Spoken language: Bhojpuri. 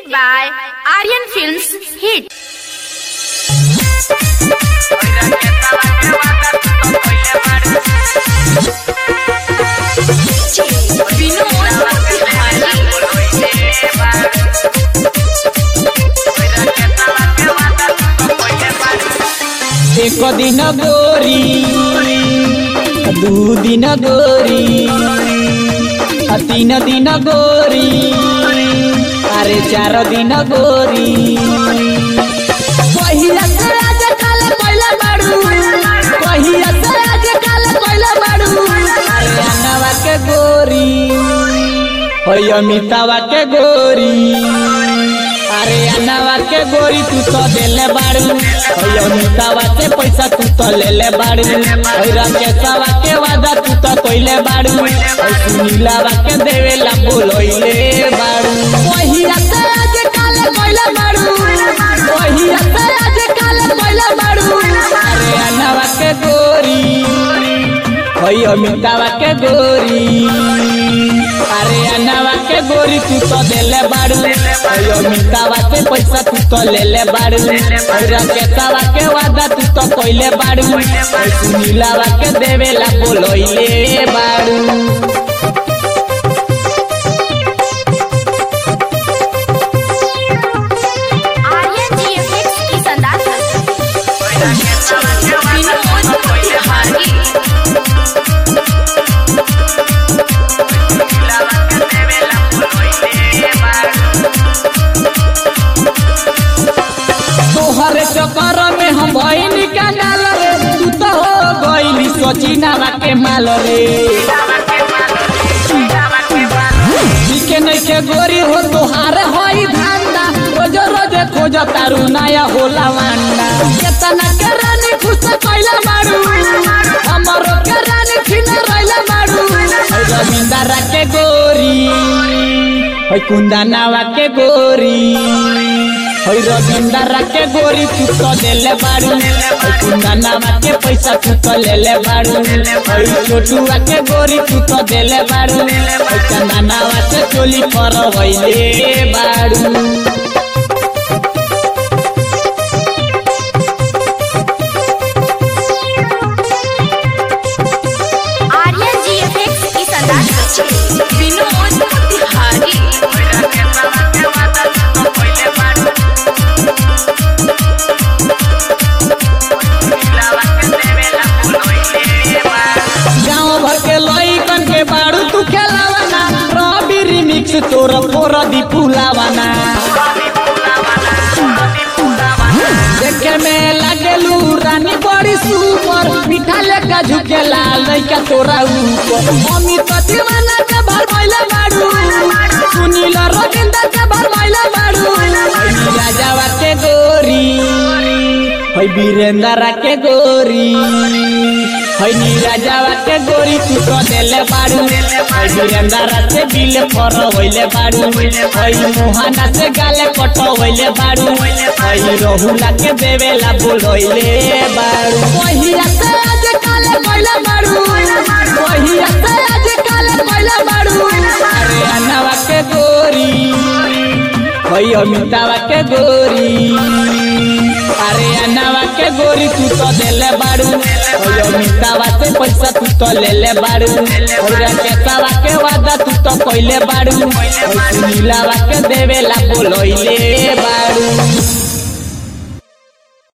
presented by Aryan Films Hit. एक दिन गोरी दू दिन गोरी आ तीन दिन गोरी अरे चार दिन गोरी पहिया से आज काल पहिला बाड़ू पहिया से आज काल पहिला बाड़ू अरे अनवा के गोरी होय अमितावा के गोरी अरे अनवा के गोरी तू तो देले बाड़ू होय अमितावा से पैसा तू तो लेले बाड़ू होय राकेशवा के वादा तू तो कइले बाड़ू होय सुनीलावा के देवेला बोलइले बाड़ू पहिया से आज काल कइले बाड़ू पहिया से आज काल कइले बाड़ू अरे अनवा के गोरी होय अमितावा के गोरी अरे अनवा के गोरी तू तो देले बाड़ू होय अमितावा से पैसा तू तो लेले बाड़ू होय राकेशवा के वादा तू तो कइले बाड़ू होय सुनीलावा के देवेला बोलइले बाड़ू Aryan GFX की शानदार विनोद तिवारी तोहरे चक्कर में हम भइनी कंगाल रे तू तो हो गइली सचिनावा के माल रे दिखे नइखे गोरी हो तोहार होई धांधा रोज रोज खोज तारू नया होला वांडा केतना के रानी खुश कइला मारू हमरो के रानी खिन रइला मारू है रविंदरा के गोरी है कुंदनावा के गोरी है रविंदरा के गोरी तू तो देले बाड़ू है कुंदनावा के पैसा तू तो लेले बाड़ू है छोटुआ के गोरी तू तो देले बाड़ू है चंदनावा से चोली पर होइले बाड़ू Aryan GFX की शानदार विनोद तिवारी गाँव भर के लइकन के बाड़ू तू खेलावाना रवि रिमिक्स तोर फोर दी फुलावाना देखे में लागेलू रानी बड़ी सुपर मीठा लेका झुके लाल लइका तोरा ऊपर मम्मी तो दीवाना के भर भइले बाड़ू सुनील रविंद्र के भर भइले बाड़ू हई राजावा के गोरी हई वीरेंद्र के गोरी हई नीराजावा के गोरी तू तो देले बाड़ू हई वीरेंद्र से बिल फर होइले बाड़ू हई मोहना से गाले कट होइले बाड़ू हई रहुला के देवेला बोलइले बाड़ू पहिया से आज काले कइले बाड़ू पहिया से आज काले कइले बाड़ू अरे अनवा के गोरी हई अमितावा के गोरी अरे अनवा के गोरी तू तो देले बाड़ू हई अमितावा से पैसा तू तो लेले बाड़ू हई राकेशवा के वादा तू तो कइले बाड़ू हई सुनीलावा के देवेला बोलइले